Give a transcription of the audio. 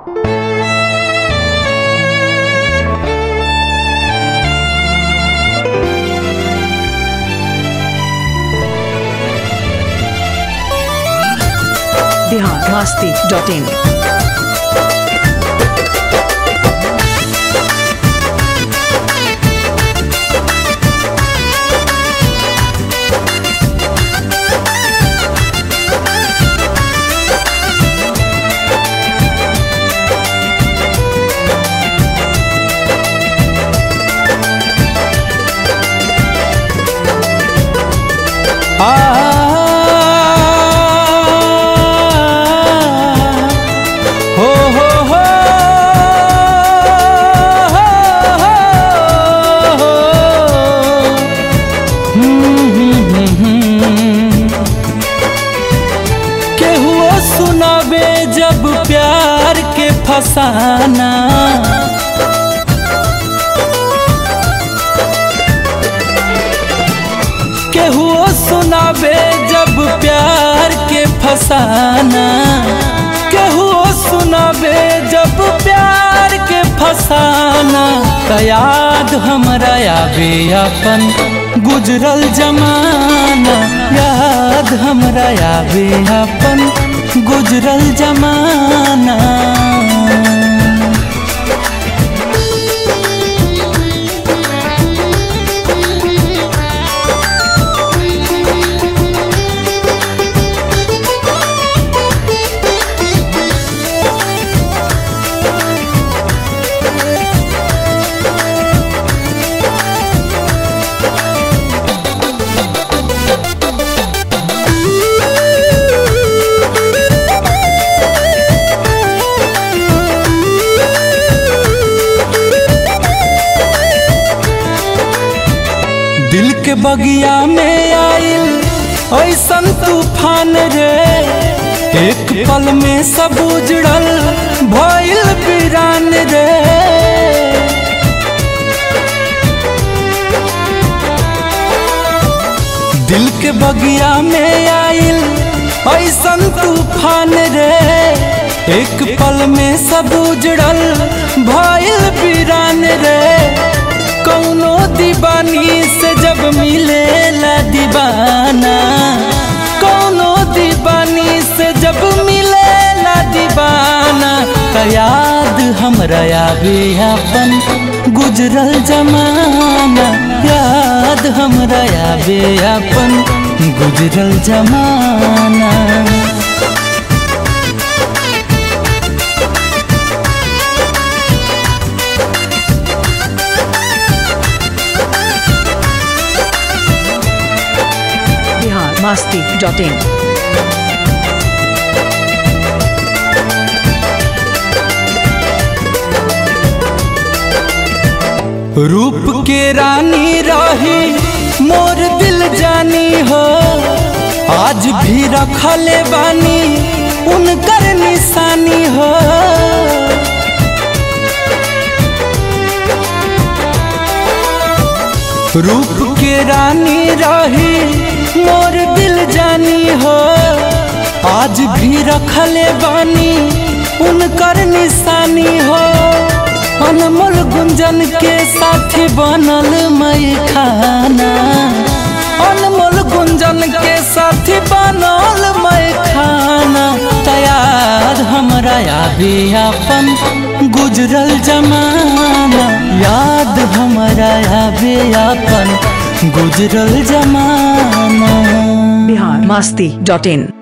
Bihar Masti dot in हो हो हो केहुओ सुनाबे जब प्यार के फसाना केहुओ सुनाबे जब प्यार के फसाना केहुओ सुनाबे जब प्यार के फसाना त याद हमरा आवे अपन गुजरल जमाना याद हमरा आवे अपन गुजरल जमाना दिल के बगिया में आइल ऐसन तूफान रे एक पल में सब उजड़ल भइल वीरान रे दिल के बगिया में आइल ऐसन तूफान रे एक पल में सब उजड़ल भइल वीरान रे कौनो दीवानी से जब मिले ला दीवाना कौनो दीवानी से जब मिले ला दीवाना त याद हमरा आवे अपन गुजरल जमाना याद हमरा आवे अपन गुजरल जमाना बिहार मस्ती डॉट इन रूप के रानी रही मोर दिल जानी हो आज भी रखले बानी उनकर निशानी हो रूप के रानी रही मोर दिल जानी हो आज भी रखले बानी उनकर निशानी हो अनमोल गुंजन के साथी बनल मई खाना अनमोल गुंजन के साथी बनल मई खाना तैयार हमरा आवे अपन गुजरल जमाना याद हमरा आवे अपन गुजरल जमाना बिहार मस्ती डॉट इन